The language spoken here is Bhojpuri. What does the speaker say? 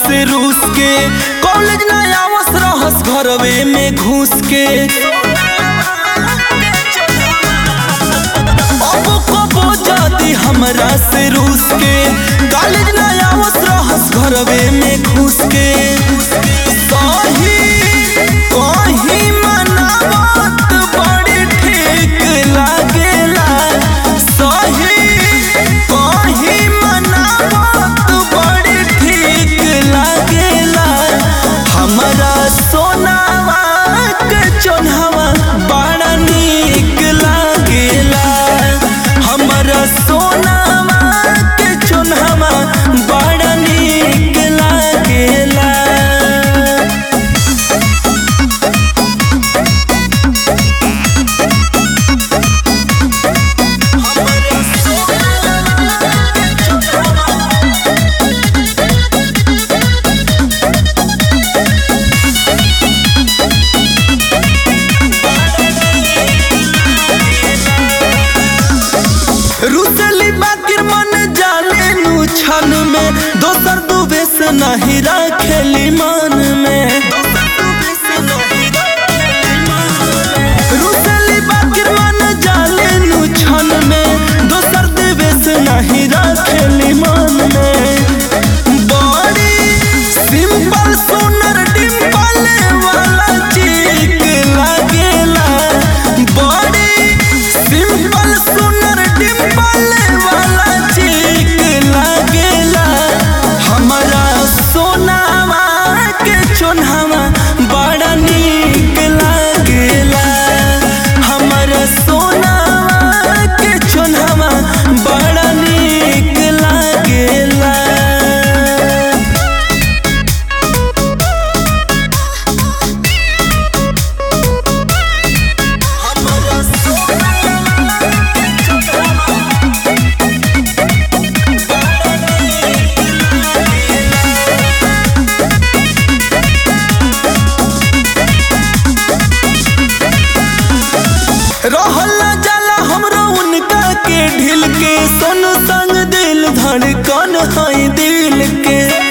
से रूस के कॉलेज ना आवस रहस घरवे में घुस के अब कबो जाती हमरा से रूस के कॉलेज ना आवस रहस घरवे में घुस के सही कहीं मनावत बड़ी ठीक लागेला सही कहीं मनावत बड़ी ठीक लागेला हमरा सोनावा के चोन्हवा बड़ा नीक लागेला हमरा सोनावा के चोन्हवा बड़ा नीक लागेला रुसली बाकिर मन जाने नु छन में दोसर दुबे से नहीं रखेली मन में रुसली बाकिर मन जाने नु छन में दोसर दुबे से नहीं रखेली मन में बड़ी सिंपल सुनर डिम्पल वाला चीक लागेला बड़ी सिंपल सुनर डिम्पल वाला चीक लागेला हमारा सोनावा के चोन्हावा बड़ा नीक लागेला हमारा सोनावा के चोन्हावा बड़ा नीक लागेला रहल ना जाला हमरो उनका के ढिल के सोन संग दिल धड़कन है दिल के